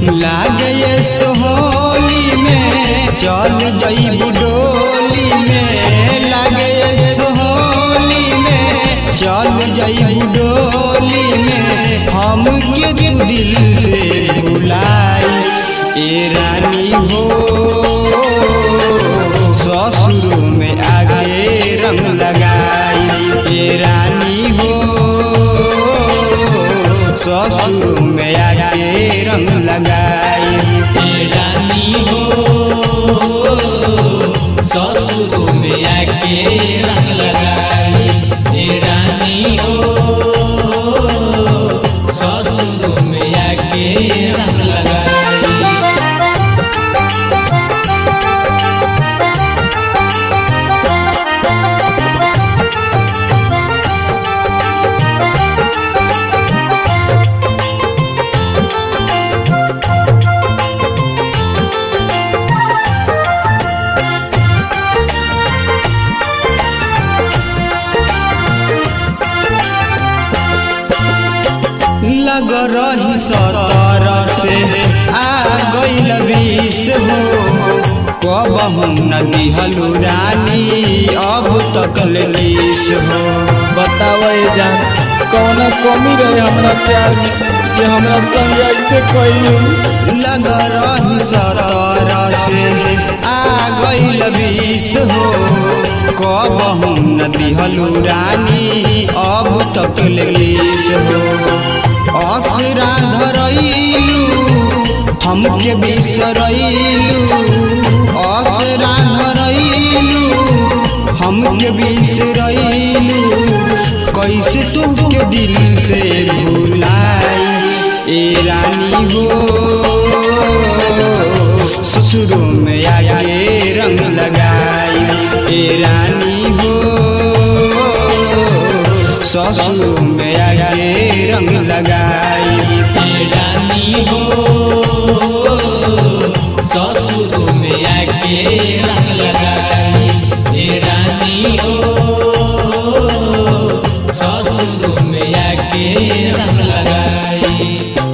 लागे सोहली में चल जईबू डोली में लागे सोहली में चल जईबू डोली में हम के तू दिल से भुलाई ए रानी हो ससुर में आगे रंग लगाई ए रानी हो ससुर में आगे रंग लगाई ए रानी हो ससुर में आके रंग लगाई ए रानी हो ससुर में आके रंग लगाई लग रही सतर से आ गईल बीस हो कब हम न दिहलू रानी अब तक लीस हो बताओ ये जान कौन कमी रहे हमरा प्यार में कि हमरा संग ऐसे कइलू लग रही सतर से आ गईल बीस हो कब हम न दिहलू रानी अब तक लीस हो असरा धरैलू हमके बिसरैलू असरा धरैलू हमके बिसरैलू कैसे तुमके दिल से भुलाई ए रानी हो ससुरों में आगे रंग लगाई ए रानी हो ससुरों में आगे रंग लगाई ए रानी हो ससुर में आके रंग लगाई ए रानी हो ससुर में आके रंग लगाई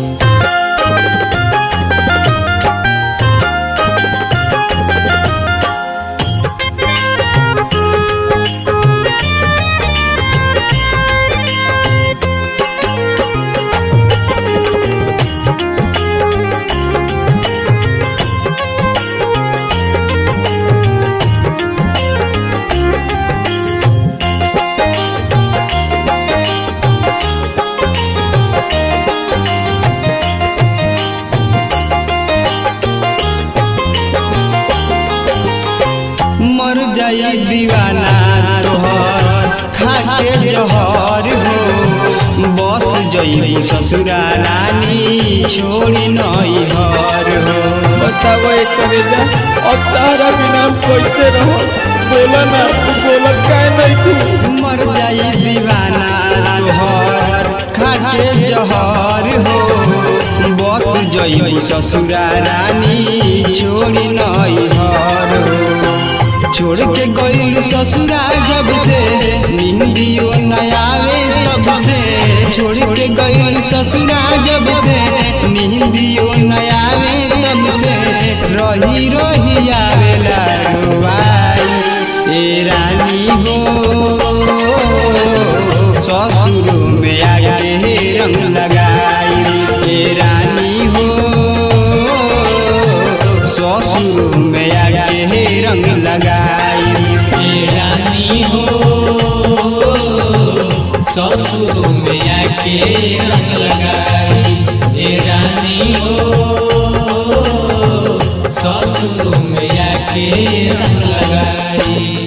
मर जाई दीवाना तोहर खाके जहर हो बस जई ससुरा रानी छोड़ी नई हर हो बताओ ये करे जा अब तारा बिना हम कैसे रहो बोला ना तू बोला काहे नहीं तू मर जाई दीवाना तोहर खाके जहर हो बस जई ससुरा रानी छोड़ी नई हर हो छोड़ के गईल ससुरा जब से निंदियो न आवे तब से छोड़ के गईल ससुरा जब से निंदियो न आवे तब से रही रही आवेला रोवाई ए रानी हो ससुर में आगे रंग लगाई ए रानी हो ससुर में आगे रंग लगाई ए रानी हो ससुर में आके रंग लगाई ए रानी हो ससुर में आके रंग लगाई